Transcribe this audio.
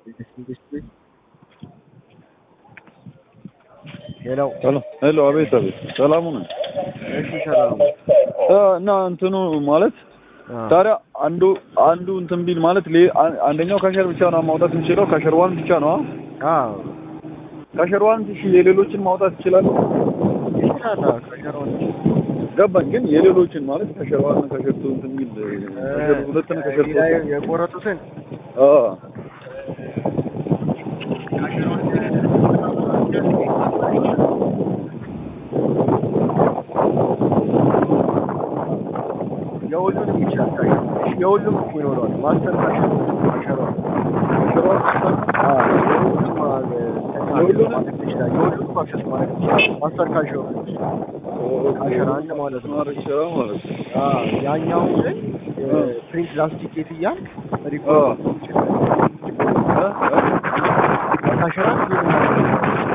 ሄሎ ሄሎ፣ አቤት አቤት፣ ሰላሙ ነኝ። እሺ፣ ሰላም እና እንትኑ ማለት ታዲያ አንዱ አንዱ እንትን ቢል ማለት ሌ- አን- አንደኛው ከሸር ብቻ ነው ማውጣት የምችለው ከሸር ዋን ብቻ ነው። አዎ ከሸር ዋን እሺ፣ የሌሎችን ማውጣት ይችላል። ይችላል። ከሸሮን ገባኝ። ግን የሌሎችን ማለት ከሸር ዋን ከሸር ቱ እንትን ቢል ከሸር ሁለት ነው ከሸር እዚህ ላይ ሶስት የቆረጡትን አዎ የሁሉንም ይችላል። ካሽ የሁሉም እኮ ይኖረዋል። ማስተር ካሽ ካሸሯል ከሸር ዋን የሁሉንም ማለት ይችላል። የሁሉንም አክሰስ ማለት ይችላል። ማስተር ካሽ ካሸር አንድ ማለት ነው። ማድረግ ይችላል ማለት ነው። አዎ ያኛው ግን ፕሪንት ላስቲኬት እያልክ ሪፖርት ይችላል። ካሸራ